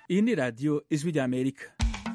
iyi ni radiyo ijwi ry'amerika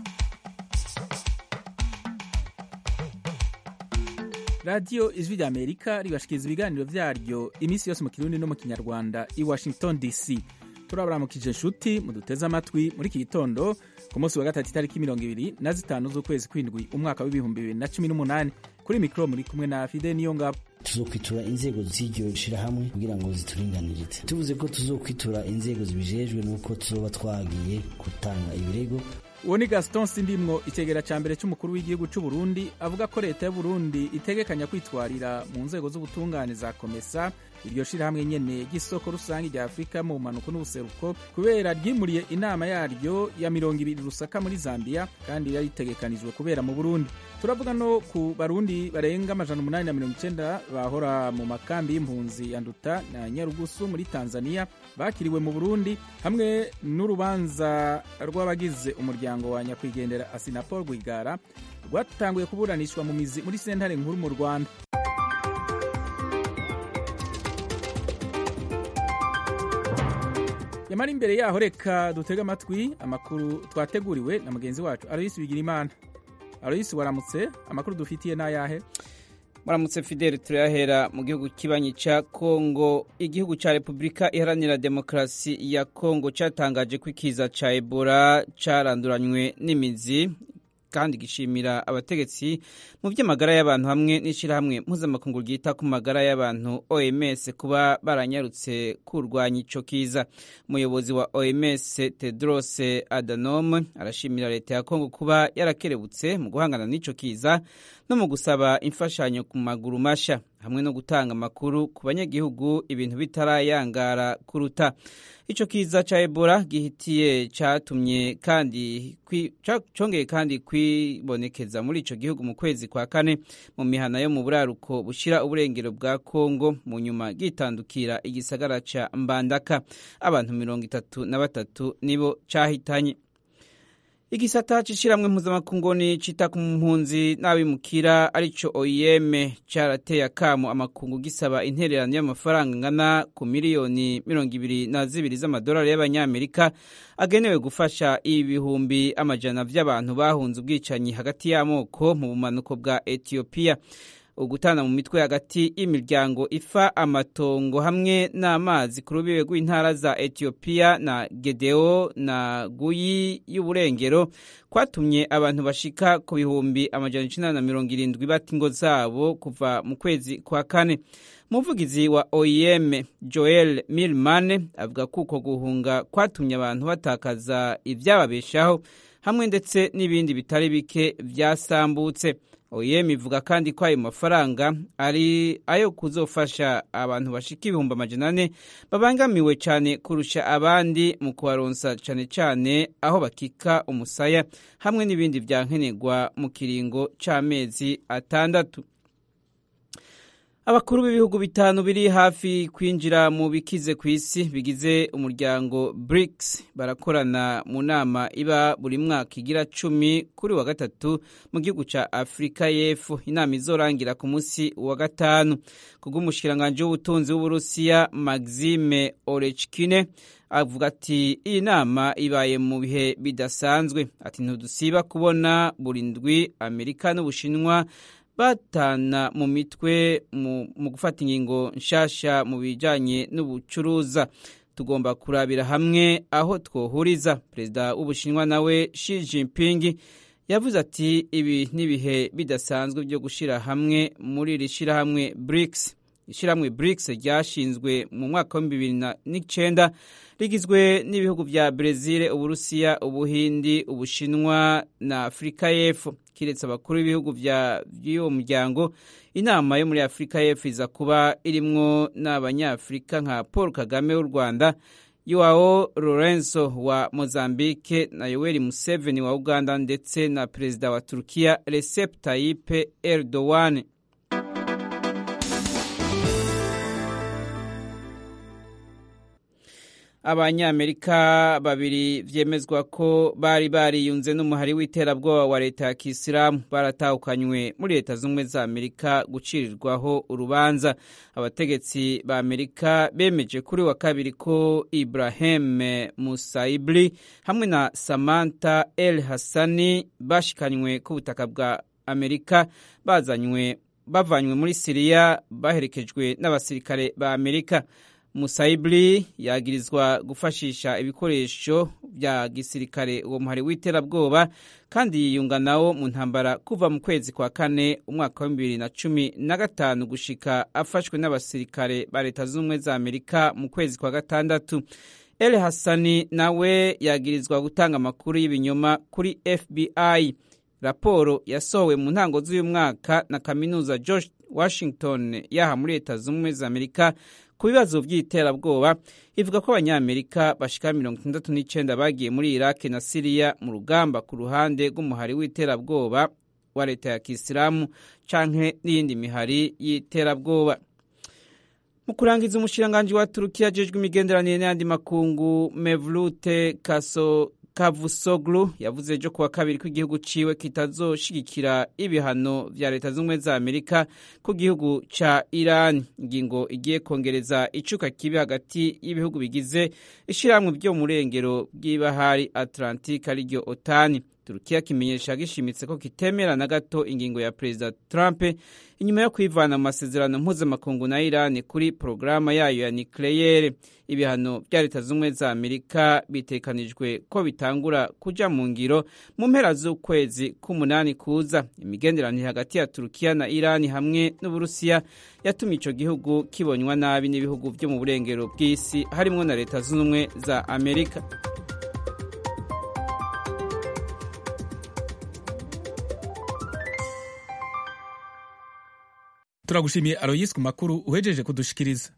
radiyo ijwi ry'amerika ribashikiriza ibiganiro vyaryo iminsi yose mu kirundi no mu kinyarwanda i washington dc turabaramukije nshuti muduteze amatwi muri iki gitondo ku munsi wa gatatu itariki mirongo ibiri na zitanu z'ukwezi kw'indwi umwaka w'ibihumbi bibiri na cumi n'umunani kuri mikoro muri kumwe na fide niyo ngabo tuzokwitura inzego z'iryo shirahamwe kugira ngo zituringanirize tuvuze ko tuzokwitura inzego zibijejwe nuko tuzoba twagiye gutanga ibirego uwo ni gaston sindimwo icegera ca mbere c'umukuru w'igihugu c'u burundi avuga ko leta y'uburundi itegekanya kwitwarira mu nzego z'ubutungane za komesa iryo shirahamwe nyene ry'isoko rusange rya afurika mu bumanuko n'ubuseruko kubera ryimuriye inama yaryo ya mirongo ibiri rusaka muri zambia kandi yari itegekanijwe kubera mu burundi turavuga no ku barundi barenga amajana umunani na mirongo icenda bahora mu makambi y'impunzi ya nduta na nyarugusu muri tanzania bakiriwe mu burundi hamwe n'urubanza rw'abagize umuryango wa nyakwigendera asinapol rwigara rwatanguye kuburanishwa mu mizi muri sentare nkuru mu rwanda yamara imbere yaho reka dutege amatwi amakuru twateguriwe na mugenzi wacu aloyisi bigirimana aloyisi waramutse amakuru dufitiye n'ayahe muramutse fideli turayahera mu gihugu kibanyi cya kongo igihugu cya repubulika iharanira demokarasi ya kongo cyatangaje ko ikiza cya ebola cyaranduranywe n'imizi kandi gishimira abategetsi mu by'amagara y'abantu hamwe n'ishyirahamwe mpuzamakungu ryita ku magara y'abantu oms kuba baranyarutse kurwanya icyo kiza umuyobozi wa oms tedros adhanom arashimira leta ya kongo kuba yarakerebutse mu guhangana n'icyo kiza no mu gusaba imfashanyo ku maguru mashya hamwe no gutanga amakuru ku banyagihugu ibintu bitarayangara kuruta icyo kiza cya ebola gihitiye cyatumye kandi cyongeye kandi kwibonekeza muri icyo gihugu mu kwezi kwa kane mu mihana yo mu buraruko bushyira uburengero bwa kongo mu nyuma gitandukira igisagara cya mbandaka abantu mirongo itatu na batatu nibo cyahitanye igisata c'ishiramwe mpuzamakungu ni cita ku mpunzi n'abimukira arico OIM carateye akamo amakungu gisaba intererano y'amafaranga ngana ku miliyoni mirongo ibiri na zibiri z'amadolari y'abanyamerika agenewe gufasha ibihumbi amajana vy'abantu bahunze ubwicanyi hagati y'amoko mu bumanuko bwa Ethiopia ugutana mu mitwe hagati y'imiryango ifa amatongo hamwe n'amazi ku rubibe rw'intara za Ethiopia na Gedeo na Guyi y'uburengero kwatumye abantu bashika ku bihumbi amajana icenda na mirongo irindwi bata ingo zabo kuva mu kwezi kwa kane umuvugizi wa OIM Joel Milman avuga ko uko guhunga kwatumye abantu batakaza ivyababeshaho hamwe ndetse n'ibindi bitari bike vyasambutse OIM ivuga kandi ko ayo mafaranga ari ayo kuzofasha abantu bashika ibihumbi amajana ane babangamiwe cyane kurusha abandi mu kubaronsa cyane cyane aho bakika umusaya hamwe n'ibindi vyankenerwa mu kiringo c'amezi atandatu abakuru b'ibihugu bitanu biri hafi kwinjira mu bikize ku isi bigize umuryango BRICS barakorana mu nama iba buri mwaka igira cumi kuri wa gatatu mu gihugu ca Afurika y'Epfo inama izorangira ku munsi wa gatanu kubw'umushikiranganji w'ubutunzi w'Uburusiya Maxime Orechkine avuga ati iyi nama ibaye mu bihe bidasanzwe ati ntidusiba kubona buri ndwi Amerika n'Ubushinwa batana mu mitwe mu gufata ingingo nshasha mu bijanye n'ubucuruza tugomba kurabira hamwe aho twohuriza perezida w'ubushinwa nawe Xi Jinping yavuze ati ibi n'ibihe bidasanzwe byo gushira hamwe muri iri shirahamwe BRICS ishyirahamwe BRICS ryashinzwe mu mwaka wa bibiri n'icenda rigizwe n'ibihugu vya Brezil, Uburusiya, Ubuhindi, Ubushinwa na Afurika y'Epfo. Kiretse abakuru b'ibihugu vy'uwo muryango, inama yo muri Afurika y'Epfo iza kuba irimwo n'abanyafurika nka Paul Kagame w'u Rwanda, Joao Lorenzo wa Mozambique na Yoweri Museveni wa Uganda ndetse na perezida wa Turkiya Recep Tayyip Erdogan. abanyamerika babiri vyemezwa ko bari bariyunze n'umuhari w'iterabwoba wa leta ya kisilamu baratahukanywe muri leta z'ubumwe za amerika gucirirwaho urubanza abategetsi ba amerika bemeje kuri wa kabiri ko ibrahim musaibli hamwe na samantha el hassani bashikanywe ku butaka bwa amerika bazanywe bavanywe muri siriya baherekejwe n'abasirikare ba amerika musaibli yagirizwa gufashisha ibikoresho bya gisirikare uwo muhari w'iterabwoba kandi yiyunga nawo mu ntambara kuva mu kwezi kwa kane umwaka wa bibiri na cumi na gatanu gushika afashwe n'abasirikare ba leta z'ubumwe za amerika mu kwezi kwa gatandatu el hassani nawe yagirizwa gutanga amakuru y'ibinyoma kuri fbi raporo yasohowe mu ntango z'uyu mwaka na kaminuza george washington yaha muri leta z'ubumwe za amerika ku bibazo by'iterabwoba ivuga ko abanyamerika bashika mirongo itandatu n'icenda bagiye muri iraki na siriya mu rugamba ku ruhande rw'umuhari w'iterabwoba wa leta ya kisilamu canke n'iyindi mihari y'iterabwoba mu kurangiza umushiranganji wa turukiya ajejwe imigenderanire n'ayandi makungu mevlute kaso Kavusoglu yavuze ejo kuwa kabiri ko igihugu ciwe kitazoshigikira ibihano vya leta z'ubumwe za Amerika ku gihugu ca Iran ingingo igiye kongereza icuka kibi hagati y'ibihugu bigize ishirahamwe byo mu rengero bw'ibahari Atlantic ariryo OTAN Turukiya kimenyesha gishimitse ko kitemera na gato ingingo ya Perezida Trump inyuma yo kwivana mu masezerano mpuzamakungu na Iran kuri porogaramu yayo ya nucleaire ibihano bya leta z'ubumwe za Amerika bitekanijwe ko bitangura kuja mu ngiro mu mpera z'ukwezi k'umunani kuza imigenderanire hagati ya Turukiya na Iran hamwe n'Uburusiya yatumye ico gihugu kibonywa nabi n'ibihugu byo mu burengero bw'isi harimwo na leta z'ubumwe za Amerika turagushimiye aroyisi ku makuru uhejeje kudushikiriza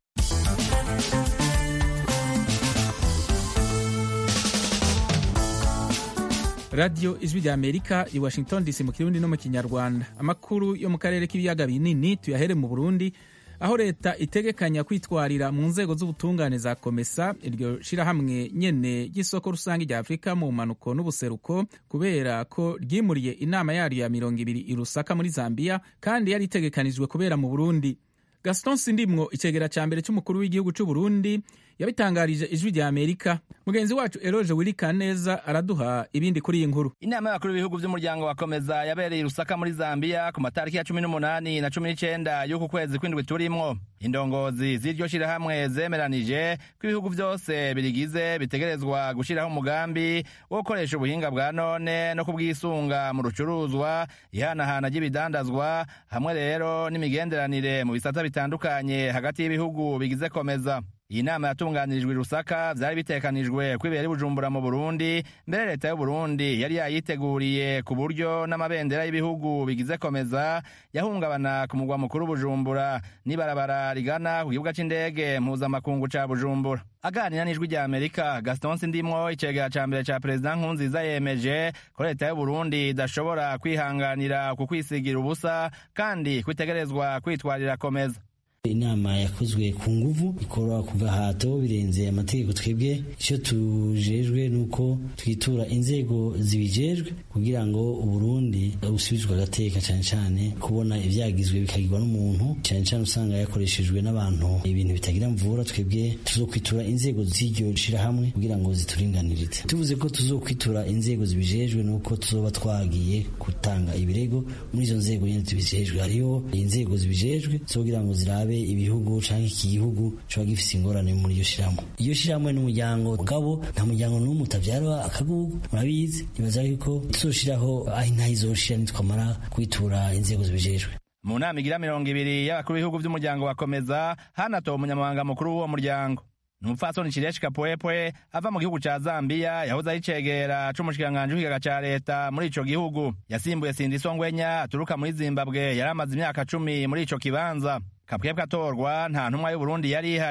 radiyo ijwi rya amerika i washington dc mu kirundi no mu kinyarwanda amakuru yo mu karere k'ibiyaga binini tuyahere mu burundi aho leta itegekanya kwitwarira mu nzego z'ubutungane za komesa iryo shirahamwe nyene ry'isoko rusange rya afurika mu mpanuko n'ubuseruko kubera ko ryimuriye inama yaryo ya mirongo ibiri i rusaka muri zambia kandi yari itegekanijwe kubera mu burundi gaston sindimwo icegera ca mbere c'umukuru w'igihugu c'uburundi yabitangarije ijwi rya amerika mugenzi wacu eroje wirikaneza araduha ibindi kuri iyi nkuru inama y'abakuru b'ibihugu by'umuryango wa komeza yabereye i rusaka muri zambia ku matariki ya cumi n'umunani na cumi n'icenda y'uku kwezi kw'indwi turimwo indongozi z'iryo shirahamwe zemeranije ko ibihugu byose birigize bitegerezwa gushiraho umugambi wo gukoresha ubuhinga bwa none no kubwisunga mu rucuruzwa ihanahana ry'ibidandazwa hamwe rero n'imigenderanire mu bisata bitandukanye hagati y'ibihugu bigize komeza iyi nama yatunganirijwe i rusaka vyari bitekanijwe ko ibera i bujumbura mu burundi mbere leta y'uburundi yari yayiteguriye ku buryo n'amabendera y'ibihugu bigize komeza yahungabana ku mugwa mukuru bujumbura n'ibarabara rigana ku kibuga c'indege mpuzamakungu ca bujumbura aganira n'ijwi rya amerika gaston sindimwo icegera ca mbere ca perezida nkunziza yemeje ko leta y'uburundi idashobora kwihanganira ku kwisigira ubusa kandi kwitegerezwa kwitwarira komeza inama yakozwe ku nguvu ikorwa kuva hato birenze amategeko twebwe icyo tujejwe nuko twitura inzego zibijejwe kugira ngo uburundi busubizwe agateka cyane cyane kubona ibyagizwe bikagirwa n'umuntu cyane cyane usanga yakoreshejwe n'abantu ibintu bitagira mvura twebwe tuzokwitura inzego z'iryo shirahamwe kugira ngo zituringanirize tuvuze ko tuzokwitura inzego zibijejwe nuko tuzoba twagiye gutanga ibirego muri izo nzego nyine zibijejwe hariho inzego zibijejwe zo kugira ngo zirabe ibihugu canke iki gihugu coba gifise ingorane muri iyo shirahamwe iyo shirahamwe n'umuryango mugabo nta muryango n'umwe utavyara akagugu murabizi nibaza yuko tuzoshiraho aho inka izoshira nitwamara kwitura inzego zibijejwe mu nama igira mirongo ibiri y'abakuru b'ibihugu by'umuryango wakomeza hanatowe umunyamabanga mukuru w'uwo muryango numupfasoni Chireshi Kapwepwe ava mu gihugu ca Zambia yahoze ari cegera c'umushikiranganji w'ikigaga ca leta muri ico gihugu yasimbuye Sindiso Ngwenya aturuka muri Zimbabwe yari amaze imyaka cumi muri ico kibanza Kapwepwe atorwa nta ntumwa y'Uburundi yari ihari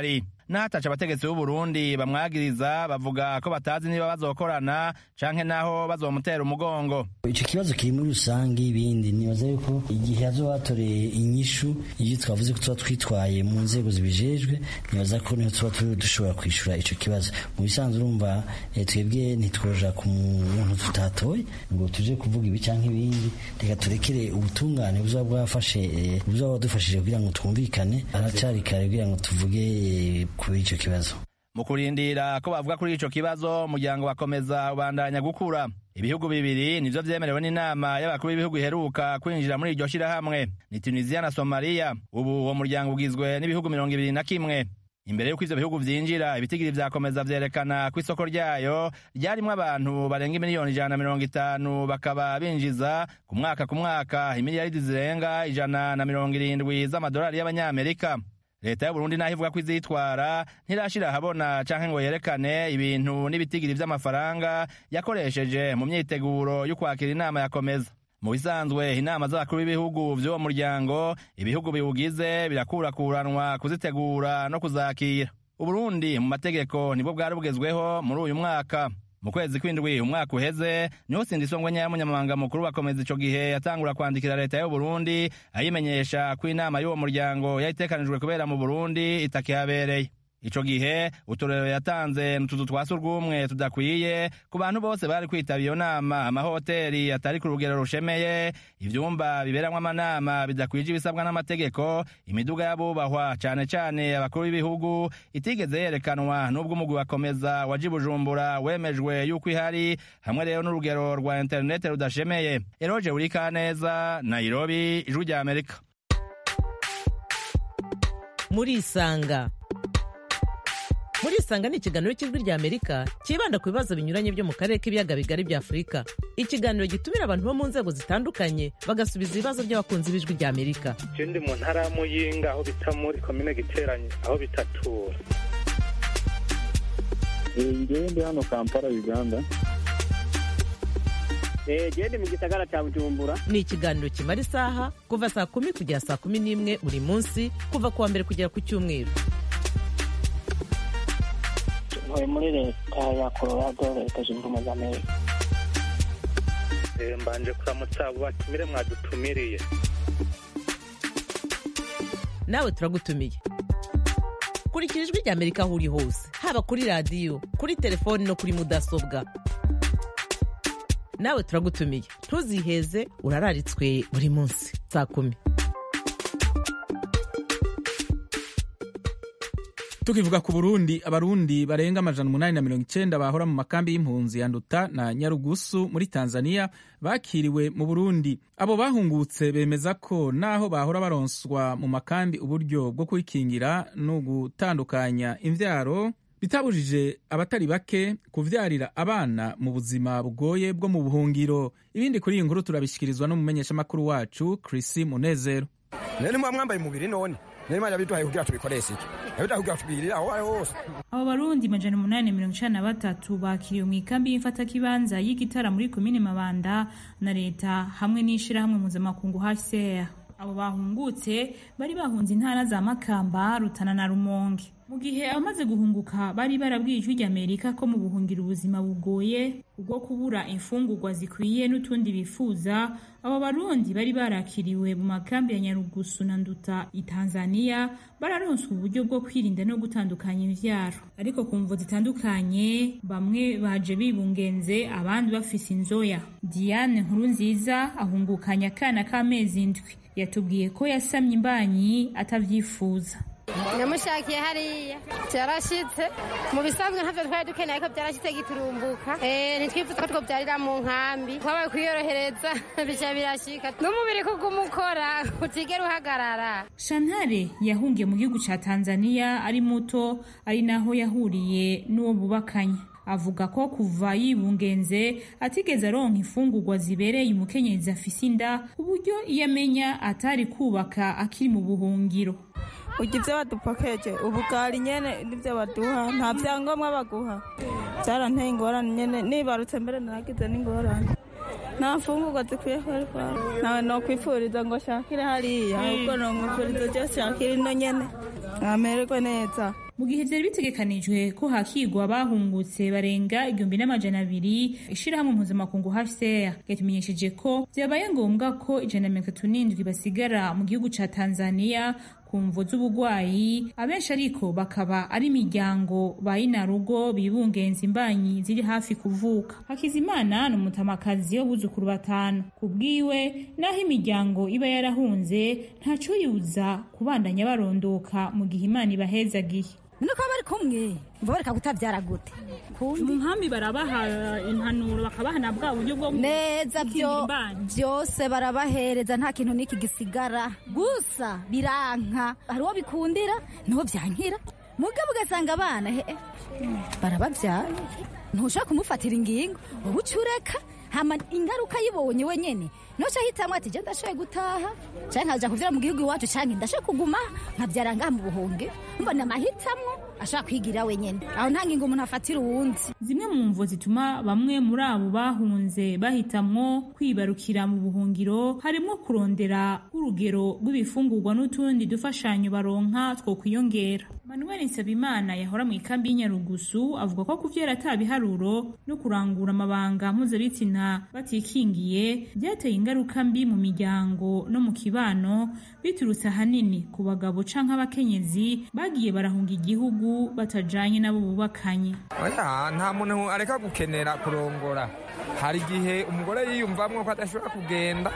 n'ahataca abategetsi b'uburundi bamwagiriza bavuga ko batazi niba bazokorana canke naho bazomutera umugongo icyo kibazo kiri muri rusange ibindi nibaza yuko igihe hazoba hatoreye inyishu iyo twavuze ko tuba twitwaye mu nzego zibijejwe nibaza ko niho tuba dushobora kwishura ico kibazo mu bisanzwe urumva twebwe ntitwoja ku muntu tutatoye ngo tuje kuvuga ibi canke ibindi reka turekere ubutungane buzoba bwafashe buzoba budufashije kugira ngo twumvikane aracari kare kugira ngo tuvuge kuri ico kibazo mu kurindira ko bavuga kuri ico kibazo umuryango bakomeza ubandanya gukura ibihugu bibiri nivyo vyemerewe n'inama y'abakuru b'ibihugu iheruka kwinjira muri iryo shirahamwe ni tunisiya na somaliya ubu uwo muryango ugizwe n'ibihugu mirongo ibiri na kimwe imbere y'uko ivyo bihugu vyinjira ibitigiri vyakomeza vyerekana ko isoko ryayo ryarimwo abantu barenga imiliyoni ijana na mirongo itanu bakaba binjiza ku mwaka ku mwaka imiliyaridi zirenga ijana na mirongo irindwi z'amadolari y'abanyamerika leta y'uburundi naho ivuga ko izitwara ntirashira ahabona canke ngo yerekane ibintu n'ibitigiri vy'amafaranga yakoresheje mu myiteguro y'ukwakira inama yakomeza mu bisanzwe inama z'abakuru b'ibihugu vy'uwo muryango ibihugu biwugize birakurakuranwa kuzitegura no kuzakira uburundi mu mategeko nibwo bwari bugezweho muri uyu mwaka mu kwezi kw'indwi umwaka uheze niho sindisongwe nyayo munyamabanga mukuru bakomeza ico gihe yatangura kwandikira leta y'uburundi ayimenyesha ko inama y'uwo muryango yayitekanijwe kubera mu burundi itakihabereye ico gihe uturero yatanze n'utuzu twa surwumwe tudakwiye ku bantu bose bari kwitaba iyo nama amahoteri atari ku rugero rushemeye ivyumba biberamwo amanama bidakwije ibisabwa n'amategeko imiduga y'abubahwa cane cane abakuru b'ibihugu itigeze yerekanwa n'ubwo umugwi wakomeza waje bujumbura wemejwe yuko ihari hamwe rero n'urugero rwa interinete rudashemeye eroje urikaneza nairobi ijwi rya amerika murisanga murisanga ni ikiganiro cy'ijwi rya amerika cyibanda ku bibazo binyuranye byo mu karere k'ibiyaga bigari bya afurika ikiganiro gitumira abantu bo mu nzego zitandukanye bagasubiza ibibazo by'abakunzi b'ijwi rya amerika je ndi mu ntara ya muyinga aho bita muri komine giteranye aho bitatura ngewe ndi hano kampala uganda gende mu gisagara cya bujumbura ni ikiganiro kimara isaha kuva saa kumi kugera saa kumi n'imwe buri munsi kuva ku wa mbere kugera ku cyumweru ntuye muri leta ya colorado leta zunze ubumwe za amerika mbanje kuramutsa abo batumire mwadutumiriye nawe turagutumiye kurikira ijwi rya amerika aho uri hose haba kuri radiyo kuri telefoni no kuri mudasobwa nawe turagutumiye ntuziheze urararitswe buri munsi saa kumi tukivuga ku burundi abarundi barenga amajana umunani na mirongo icenda bahora mu makambi y'impunzi ya nduta na nyarugusu muri tanzania bakiriwe mu burundi abo bahungutse bemeza ko naho bahora baronswa mu makambi uburyo bwo kwikingira no gutandukanya imvyaro bitabujije abatari bake kuvyarira abana mu buzima bugoye bwo mu buhungiro ibindi kuri iyi nkuru turabishyikirizwa n'umumenyeshamakuru wacu Chrissy Munezero none mwa mwambaye umubiri none none mwana biduhaye kugira tubikoreshe iki yabiduhaye kugira tubigirire aho ari hose abo barundi majana umunani mirongo icenda na batatu bakiriwe mu ikambi y'imfatakibanza y'igitara muri komine mabanda na leta hamwe n'ishirahamwe mpuzamakungu hcr abo bahungutse bari bahunze intara za makamba rutana na rumonge mu gihe abamaze guhunguka bari barabwiye ijwi ry'amerika ko mu buhungira ubuzima bugoye ubwo kubura imfungurwa zikwiye n'utundi bifuza abo barundi bari barakiriwe mu makambi ya nyarugusu na nduta i tanzania bararonswa uburyo bwo kwirinda no gutandukanya imvyaro ariko ku mvo zitandukanye bamwe baje bibungenze abandi bafise inzoya diane nkuru nziza ahungukanya akana k'amezi indwi yatubwiye ko yasamye imbanyi atavyifuza namushakiye hariya byarashitse mu bisanzwe ntavyo twari dukeneye ko byarashitse giturumbuka ntitwifuza ko twobyarira mu nkambi twabaye kwiyorohereza bica birashika n'umubiri kuguma ukora utigera uhagarara shantare yahungiye mu gihugu ca tanzania ari muto ari naho yahuriye n'uwo bubakanye avuga ko kuva yibungenze atigeze aronka imfungurwa zibereye umukenyezi afise inda ku buryo iyo amenya atari kubaka akiri mu buhungiro urya ibyo badupakeje ubugari nyene nibyo baduha nta byangombwa baguha byaranteye ingorane nyene nibarutse mbere naragize n'ingorane nta mfungurwa zikwiye kwari kwari nawe nokwifuriza ngo shakire hariya ahubwo nomwifuriza je shakire ino nyene amererwe neza mu gihe vyari bitegekanijwe ko hakigwa abahungutse barenga igihumbi n'amajana abiri ishirahamwe mpuzamakungu HCR ryatumenyesheje ko vyabaye ngombwa ko ijana na mirongo itatu n'indwi basigara mu gihugu ca Tanzania ku mvo z'ubugwayi abenshi ariko bakaba ari imiryango bayinarugo bibungenza imbanyi ziri hafi kuvuka hakizimana ni umutamakazi w'abuzukuru batanu ku bwiwe naho imiryango iba yarahunze ntaco yuza kubandanya barondoka mu gihe imana ibahezagiye nuko bari kumwe ngo bareka kutabyara gute mu nkambi barabaha impanuro bakabaha na bwa buryo bwo neza byo byose barabahereza nta kintu n'iki gisigara gusa biranka hari uwo bikundira niho byankira mugabo ugasanga abana he barababyara ntushaka kumufatira ingingo wowe uca ureka hama ingaruka yibonye wenyene noca hitamwe ati je ndashoboye gutaha canke nkaja kuvyara mu gihugu iwacu canke ndashoboye kuguma nkavyara ngaha mu buhunge mbona amahitamwo ashobora kwigira wenyene aho nta ngingo umuntu afatira uwundi zimwe mu mvo zituma bamwe muri abo bahunze bahitamwo kwibarukira mu buhungiro harimo kurondera urugero rw'ibifungurwa n'utundi dufashanyo baronka two kwiyongera manuel nsabimana yahora mu ikambi y'inyarugusu avuga ko kuvyara ata biharuro no kurangura amabanga mpuzabitsina batikingiye byateye ingaruka mbi mu miryango no mu kibano biturutse ahanini ku bagabo canke abakenyezi bagiye barahunga igihugu batajanye nabo bubakanye oya nta muntu areka gukenera kurongora hari igihe umugore yiyumvamwo ko adashobora kugenda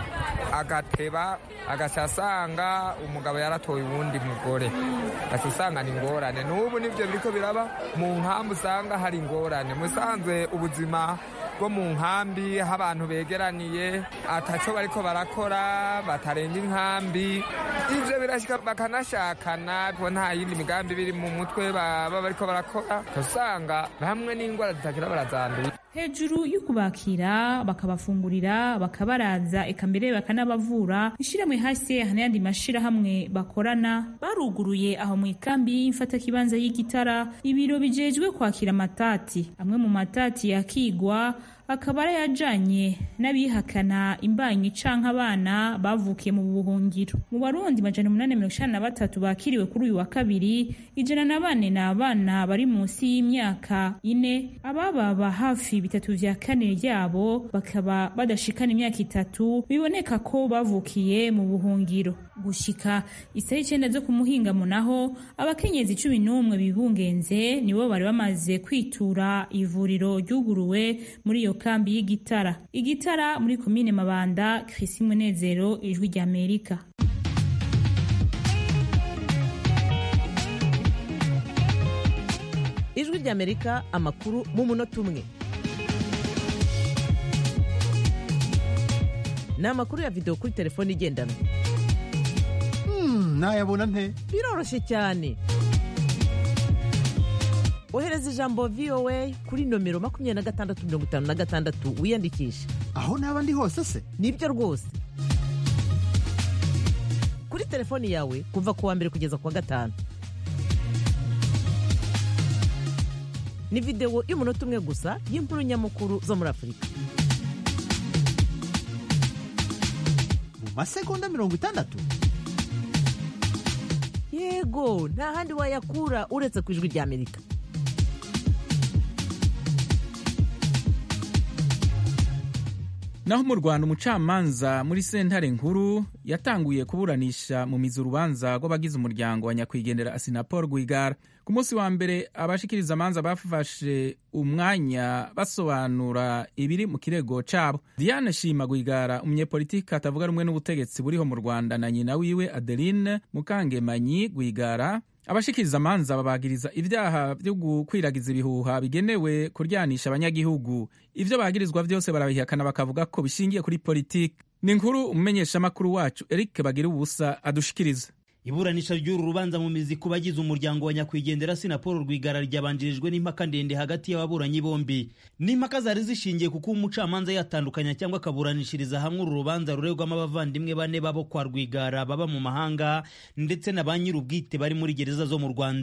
agateba agaca asanga umugabo yaratoye uwundi mugore agaca usanga ni ingorane n'ubu nibyo biriko biraba mu nkambi usanga hari ingorane musanzwe ubuzima bwo mu nkambi aho abantu begeraniye ataco bariko barakora batarenga inkambi ivyo birashika bakanashakana kuko nta yindi migambi biri mu mutwe baba bariko barakora usanga bamwe n'ingwara zitakira barazandura hejuru y'ukubakira bakabafungurira bakabaraza eka mbere bakanabavura ishiramwe hasi n'ayandi mashirahamwe bakorana baruguruye aho mu ikambi y'imfatakibanza y'igitara ibiro bijejwe kwakira amatati amwe mu matati yakigwa akaba arayajanye n'abihakana imbanyi canke abana bavukiye mu buhungiro mu barundi majana umunani mirongo icenda na batatu bakiriwe kuri uyu wa kabiri ijana na bane ni abana bari munsi y'imyaka ine abababa hafi bitatu vya kane ryabo bakaba badashikana imyaka itatu biboneka ko bavukiye mu buhungiro gushika isaha icenda zo ku muhingamo naho abakenyezi cumi n'umwe bibungenze nibo bari bamaze kwitura ivuriro ryuguruwe muri iyo kambi y'igitara igitara muri komine mabanda krisi munezero ijwi rya amerika ijwi rya amerika amakuru mu munota umwe ni amakuru ya videwo kuri telefone igendanwa nayabona nte biroroshye cyane ohereza ijambo voa kuri nomero makumyabiri na gatandatu mirongo itanu na gatandatu wiyandikishe aho naba ndi hose se nibyo rwose kuri telefoni yawe kuva ku wa mbere kugeza ku wa gatanu ni videwo y'umunota umwe gusa y'inkuru nyamukuru zo muri afurika mu masegonda mirongo itandatu yego nta handi wayakura uretse ku ijwi rya amerika naho mu rwanda umucamanza muri sentare nkuru yatanguye kuburanisha mu mizi urubanza rw'abagize umuryango wa nyakwigendera asinapol rwigara ku munsi wa mbere abashikiriza amanza bafashe umwanya basobanura ibiri mu kirego cabo diane shima rwigara umunyepolitiki atavuga rumwe n'ubutegetsi buriho mu rwanda na nyina wiwe adeline mukangemanyi rwigara abashikiriza amanza babagiriza ibyaha byo gukwiragiza ibihuha bigenewe kuryanisha abanyagihugu ibyo bagirizwa byose barabihakana bakavuga ko bishingiye kuri politiki ni inkuru umumenyeshamakuru wacu eric bagira ubusa adushikiriza iburanisha ry'uru rubanza mu mizi ku bagize umuryango wa nyakwigendera sinapolo rwigara ryabanjirijwe n'impaka ndende hagati y'ababuranyi bombi n'impaka zari zishingiye kuko umucamanza yatandukanya cyangwa akaburanishiriza hamwe uru rubanza ruregwamo abavandimwe bane babo kwa rwigara baba mu mahanga ndetse na ba nyir'ubwite bari muri gereza zo mu rwanda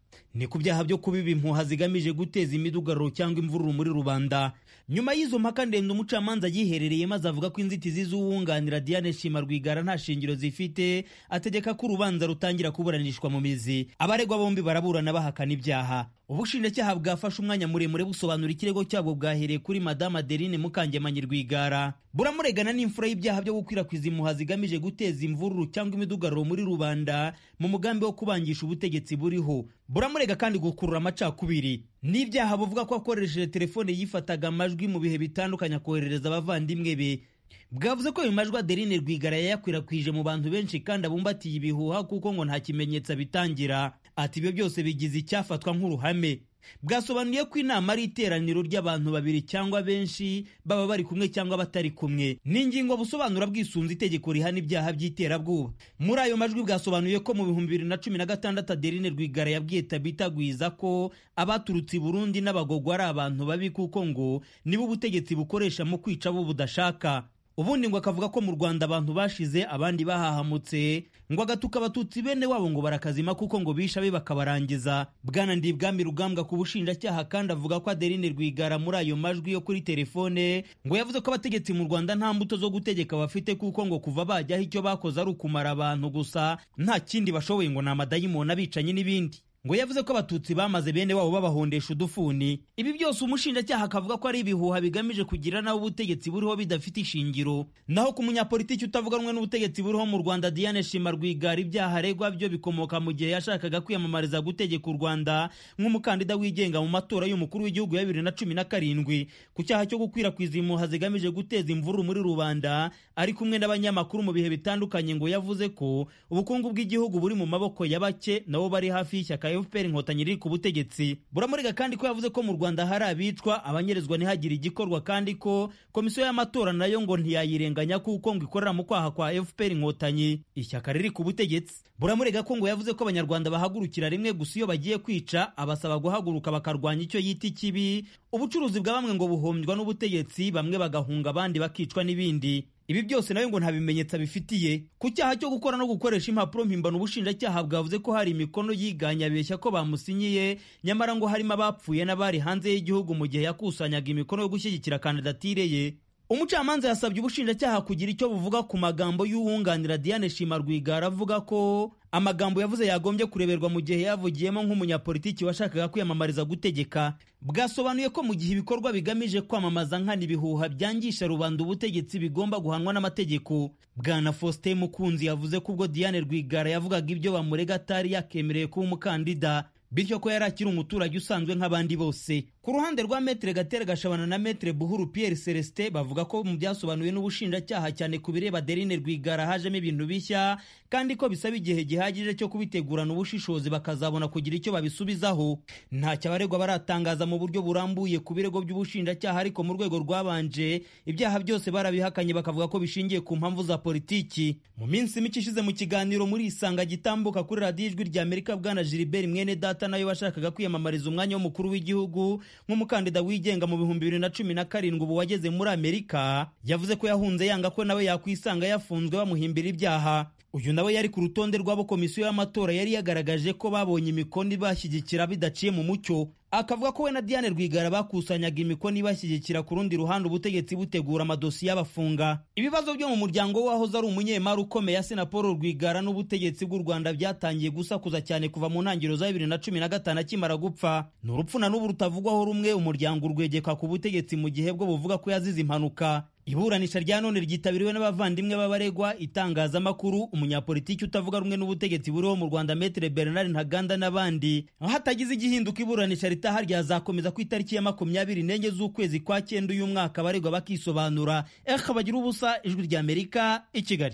ni ku byaha byo kubiba impuha zigamije guteza imidugararo cyangwa imvururu muri rubanda nyuma y'izo mpaka ndende umucamanza yiherereye maze avuga ko inzitizi z'uwunganira diane shima rwigara nta shingiro zifite ategeka ko urubanza rutangira kuburanishwa mu mizi abaregwa bombi baraburana bahakana ibyaha ubushinjacyaha bwafashe umwanya muremure busobanura ikirego cyabwo bwahereye kuri madame adeline mukangemanyi rwigara buramuregana n'imfura y'ibyaha byo gukwirakwiza impuha zigamije guteza imvururu cyangwa imidugararo muri rubanda mu mugambi wo kubangisha ubutegetsi buriho buramurega kandi gukurura amacakubiri n'ibyaha buvuga ko akoresheje telefone yifataga amajwi mu bihe bitandukanye akoherereza abavandimwe be bwavuze ko ayo majwi adeline rwigara yayakwirakwije mu bantu benshi kandi abumbatiye ibihuha kuko ngo nta kimenyetso abitangira ati ibyo byose bigize icyafatwa nk'uruhame bwasobanuye ko inama ari iteraniro ry'abantu babiri cyangwa benshi baba bari kumwe cyangwa batari kumwe ni ingingo busobanura bwisunze itegeko rihana ibyaha by'iterabwoba muri ayo majwi bwasobanuye ko mu bihumbi bibiri na cumi na gatandatu adeline rwigara yabwiye tabita gwiza ko abaturutse i burundi n'abagogo ari abantu babi kuko ngo nibo ubutegetsi bukoresha mu kwica abo budashaka ubundi ngo akavuga ko mu rwanda abantu bashize abandi bahahamutse ngo agatuka abatutsi bene wabo ngo barakazima kuko ngo bisha be bakabarangiza bwana ndibwami rugambwa ku bushinjacyaha kandi avuga ko adeline rwigara muri ayo majwi yo kuri telefone ngo yavuze ko abategetsi mu rwanda nta mbuto zo gutegeka bafite kuko ngo kuva bajyaho icyo bakoze ari ukumara abantu gusa nta kindi bashoboye ngo ni amadayimoni abicanyi n'ibindi ngo yavuze ko abatutsi bamaze bene wabo babahondesha udufuni ibi byose umushinjacyaha akavuga ko ari ibihuha bigamije kugira naho ubutegetsi buriho bidafite ishingiro naho ku munyapolitiki utavuga rumwe n'ubutegetsi buriho mu rwanda diane shima rwigara ibyaha aregwa byo bikomoka mu gihe yashakaga kwiyamamariza gutegeka u rwanda nk'umukandida wigenga mu matora y'umukuru w'igihugu ya bibiri na cumi na karindwi ku cyaha cyo gukwirakwiza impuha zigamije guteza imvururu muri rubanda ari kumwe n'abanyamakuru mu bihe bitandukanye ngo yavuze ko ubukungu bw'igihugu buri mu maboko ya bake nabo bari hafi y'ishyaka fpr inkotanyi riri ku butegetsi buramurega kandi ko yavuze ko mu rwanda hari abicwa abanyerezwa ntihagire igikorwa kandi ko komisiyo y'amatora nayo ngo ntiyayirenganya kuko ngo ikorera mu kwaha kwa fpr inkotanyi ishyaka riri ku butegetsi buramurega ko ngo yavuze ko abanyarwanda bahagurukira rimwe gusa iyo bagiye kwica abasaba guhaguruka bakarwanya icyo yita ikibi ubucuruzi bwa bamwe ngo buhombywa n'ubutegetsi bamwe bagahunga abandi bakicwa n'ibindi ibi byose nawe ngo nta bimenyetso abifitiye ku cyaha cyo gukora no gukoresha impapuro mpimbano ubushinjacyaha bwavuze ko hari imikono yiganye abeshya ko bamusinyiye nyamara ngo harimo abapfuye n'abari hanze y'igihugu mu gihe yakusanyaga imikono yo gushyigikira kandidatire ye umucamanza yasabye ubushinjacyaha kugira icyo buvuga ku magambo y'uwunganira diane shima rwigara avuga ko amagambo yavuze yagombye kureberwa mu gihe yavugiyemo nk'umunyapolitiki washakaga kwiyamamariza gutegeka bwasobanuye ko mu gihe ibikorwa bigamije kwamamaza nkana ibihuha byangisha rubanda ubutegetsi bigomba guhanwa n'amategeko bwana faustin mukunzi yavuze ko ubwo diane rwigara yavugaga ibyo bamurega atari yakemereye kuba umukandida bityo ko yari akiri umuturage usanzwe nk'abandi bose ku ruhande rwa metere gatera gashabana na metere buhuru pierre celestin bavuga ko mu byasobanuwe n'ubushinjacyaha cyane ku bireba derine rwigara hajemo ibintu bishya kandi ko bisaba igihe gihagije cyo kubitegurana ubushishozi bakazabona kugira icyo babisubizaho ntacyo abaregwa baratangaza mu buryo burambuye ku birego by'ubushinjacyaha ariko mu rwego rwabanje ibyaha byose barabihakanye bakavuga ko bishingiye ku mpamvu za politiki mu minsi mike ishize mu kiganiro muri isanga gitambuka kuri radiyo ijwi rya amerika bwana gilbert mwene data nayo washakaga kwiyamamariza umwanya w'umukuru w'igihugu nk'umukandida wigenga mu bihumbi bibiri na cumi na karindwi ubu wageze muri amerika yavuze ko yahunze yanga ko nawe yakwisanga yafunzwe bamuhimbira ibyaha uyu nawe yari ku rutonde rw'abo komisiyo y'amatora yari yagaragaje ko babonye imikono ibashyigikira bidaciye mu mucyo akavuga ko we na diane rwigara bakusanyaga imikono ibashyigikira ku rundi ruhande ubutegetsi butegura amadosiye abafunga ibibazo byo mu muryango we wahoze ari umunyemari ukomeye asena paul rwigara n'ubutegetsi bw'u rwanda byatangiye gusakuza cyane kuva mu ntangiriro za bibiri na cumi na gatanu akimara gupfa ni urupfu na n'ubu rutavugwaho rumwe umuryango urwegeka ku butegetsi mu gihe bwo buvuga ko yazize impanuka iburanisha rya none ryitabiriwe n'abavandimwe b'abaregwa itangazamakuru umunyapolitiki utavuga rumwe n'ubutegetsi buriho mu rwanda metere bernard ntaganda n'abandi hatagize igihinduka iburanisha ritaha ryazakomeza ku itariki ya makumyabiri n'enye z'ukwezi kwa cyenda uyu mwaka abaregwa bakisobanura eka bagira ubusa ijwi rya amerika i kigali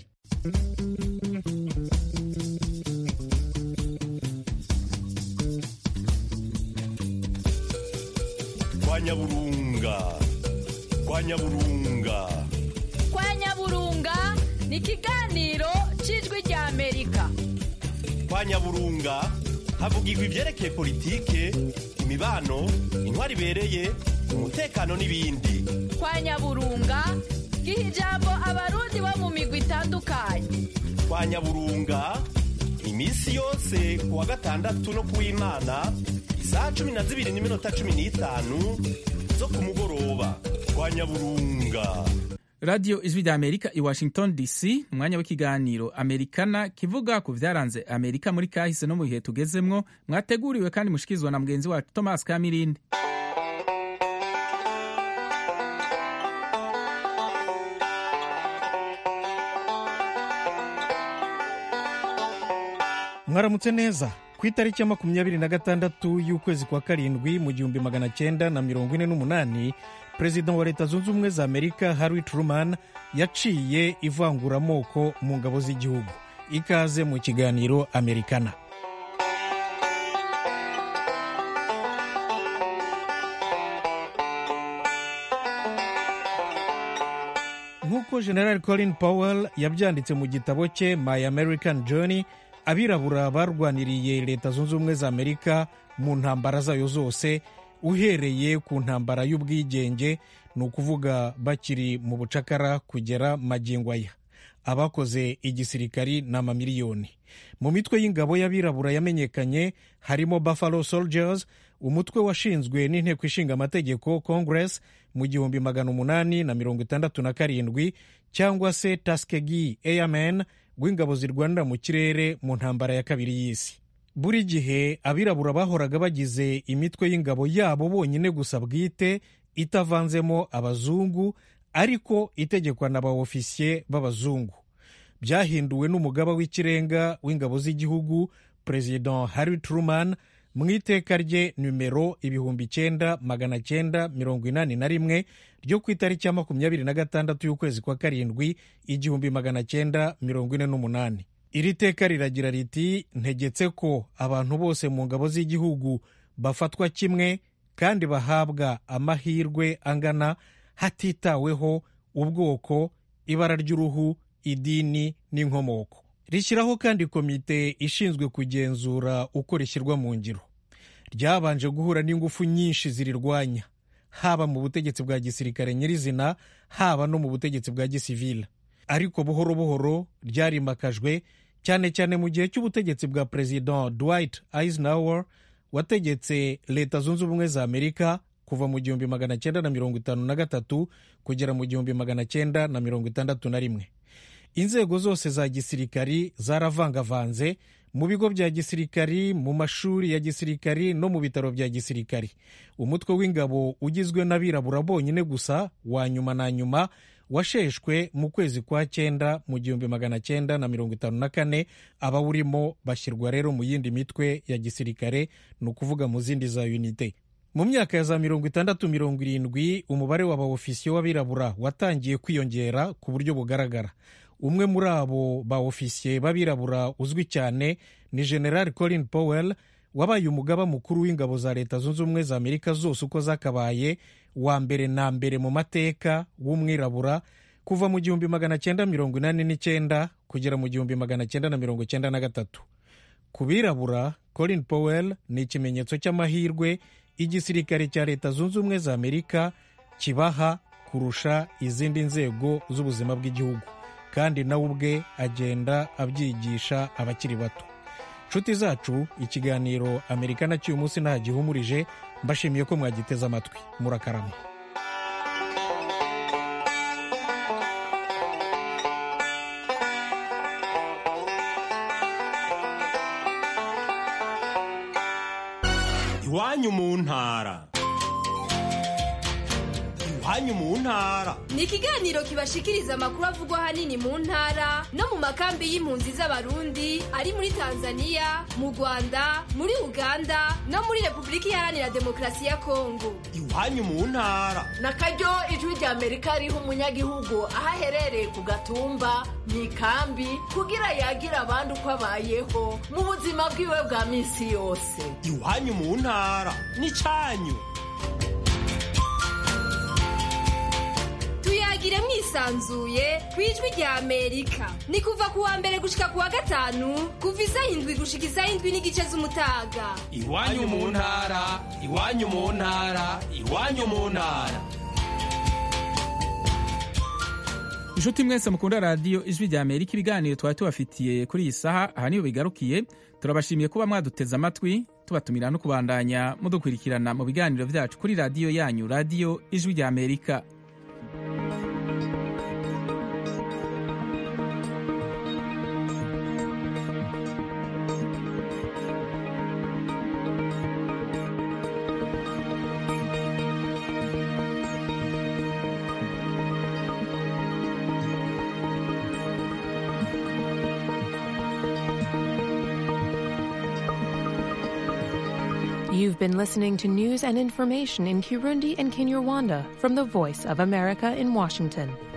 kwa nyaburunga kwa nyaburunga kwa nyaburunga ni ikiganiro cy'ijwi rya amerika kwa nyaburunga havugirwa ibyerekeye politike imibano intwari ibereye umutekano n'ibindi kwa nyaburunga giha ijambo abarundi bo mu migwi itandukanye kwa nyaburunga iminsi yose ku wa gatandatu no ku w'imana isaha cumi na zibiri n'iminota cumi n'itanu zo ku mugoroba kwa nyaburunga radiyo ijwi rya amerika i washington dc umwanya w'ikiganiro amerikana kivuga ku byaranze amerika muri kahise no mu bihe tugezemwo mwateguriwe kandi mushikirizwa na mugenzi wacu thomas kamirindi mwaramutse neza ku itariki ya makumyabiri na gatandatu y'ukwezi kwa karindwi mu gihumbi magana cyenda na mirongo ine n'umunani perezida wa leta zunze ubumwe za amerika harry truman yaciye ivanguramoko mu ngabo z'igihugu ikaze mu kiganiro amerikana nk'uko general colin powell yabyanditse mu gitabo cye my american journey abirabura barwaniriye leta zunze ubumwe za amerika mu ntambara zayo zose uhereye ku ntambara y'ubwigenge ni ukuvuga bakiri mu bucakara kugera magingo aya abakoze igisirikari ni amamiliyoni mu mitwe y'ingabo y'abirabura yamenyekanye harimo buffalo soldiers umutwe washinzwe n'inteko ishinga amategeko congress mu gihumbi magana umunani na mirongo itandatu na karindwi cyangwa se taskegi airmen rw'ingabo zirwanira mu kirere mu ntambara ya kabiri y'isi buri gihe abirabura bahoraga bagize imitwe y'ingabo yabo bonyine gusa bwite itavanzemo abazungu ariko itegekwa na ba ofisiye b'abazungu byahinduwe n'umugaba w'ikirenga w'ingabo z'igihugu perezida harry truman mu iteka rye nimero ibihumbi icyenda magana cyenda mirongo inani na rimwe ryo ku itariki ya makumyabiri na gatandatu y'ukwezi kwa karindwi igihumbi magana cyenda mirongo ine n'umunani iri teka riragira riti ntegetse ko abantu bose mu ngabo z'igihugu bafatwa kimwe kandi bahabwa amahirwe angana hatitaweho ubwoko ibara ry'uruhu idini n'inkomoko rishyiraho kandi komite ishinzwe kugenzura uko rishyirwa mu ngiro ryabanje guhura n'ingufu nyinshi zirirwanya haba mu butegetsi bwa gisirikare nyirizina haba no mu butegetsi bwa gisivile ariko buhoro buhoro ryarimakajwe cyane cyane mu gihe cy'ubutegetsi bwa perezida dwight eisenhower wategetse leta zunze ubumwe za amerika kuva mu gihumbi magana cyenda na mirongo itanu na gatatu kugera mu gihumbi magana cyenda na mirongo itandatu na rimwe inzego zose za gisirikari zaravangavanze mu bigo bya gisirikari mu mashuri ya gisirikari no mu bitaro bya gisirikari umutwe w'ingabo ugizwe n'abirabura bonyine gusa wa nyuma na nyuma washeshwe mu kwezi kwa cyenda mu gihumbi magana cyenda na mirongo itanu na kane abawurimo bashyirwa rero mu yindi mitwe ya gisirikare ni ukuvuga mu zindi za unite mu myaka ya za mirongo itandatu mirongo irindwi umubare w'abaofisiye w'abirabura watangiye kwiyongera ku buryo bugaragara umwe muri abo ba ofisiye b'abirabura uzwi cyane ni general colin powell wabaye umugaba mukuru w'ingabo za leta zunze ubumwe za amerika zose uko zakabaye wa mbere na mbere mu mateka w'umwirabura kuva mu gihumbi magana cyenda mirongo inani n'icyenda kugera mu gihumbi magana cyenda na mirongo cyenda na gatatu ku birabura colin powell ni ikimenyetso cy'amahirwe igisirikare cya leta zunze ubumwe za amerika kibaha kurusha izindi nzego z'ubuzima bw'igihugu kandi nawe ubwe agenda abyigisha abakiri bato nshuti zacu ikiganiro amerikana cy'uyu munsi nta gihumurije mbashimiye ko mwagiteze amatwi murakarama iwanyu mu ntara iwanyu mu ntara ni ikiganiro kibashikiriza amakuru avugwa ahanini mu ntara no mu makambi y'impunzi z'abarundi ari muri tanzania mu rwanda muri uganda no muri repubulika iharanira demokarasi ya kongo iwanyu mu ntara na karyo ijwi rya amerika riha umunyagihugu aho aherereye ku gatumba mu ikambi kugira yagire abandi uko abayeho mu buzima bwiwe bwa minsi yose iwanyu mu ntara ni cyanyu tuyagire mwisanzuye ku ijwi rya amerika ni kuva ku wa mbere gushika ku wa gatanu kuva isaha indwi gushika isaha indwi n'igice z'umutaga iwanyu mu ntara iwanyu mu ntara iwanyu mu ntara inshuti mwese mukunda radiyo ijwi rya amerika ibiganiro twari tubafitiye kuri iyi saha aha niho bigarukiye turabashimiye kuba mwaduteze amatwi tubatumira no kubandanya mudukurikirana mu biganiro byacu kuri radiyo yanyu radiyo ijwi rya amerika You've been listening to news and information in Kirundi and Kinyarwanda from the Voice of America in Washington.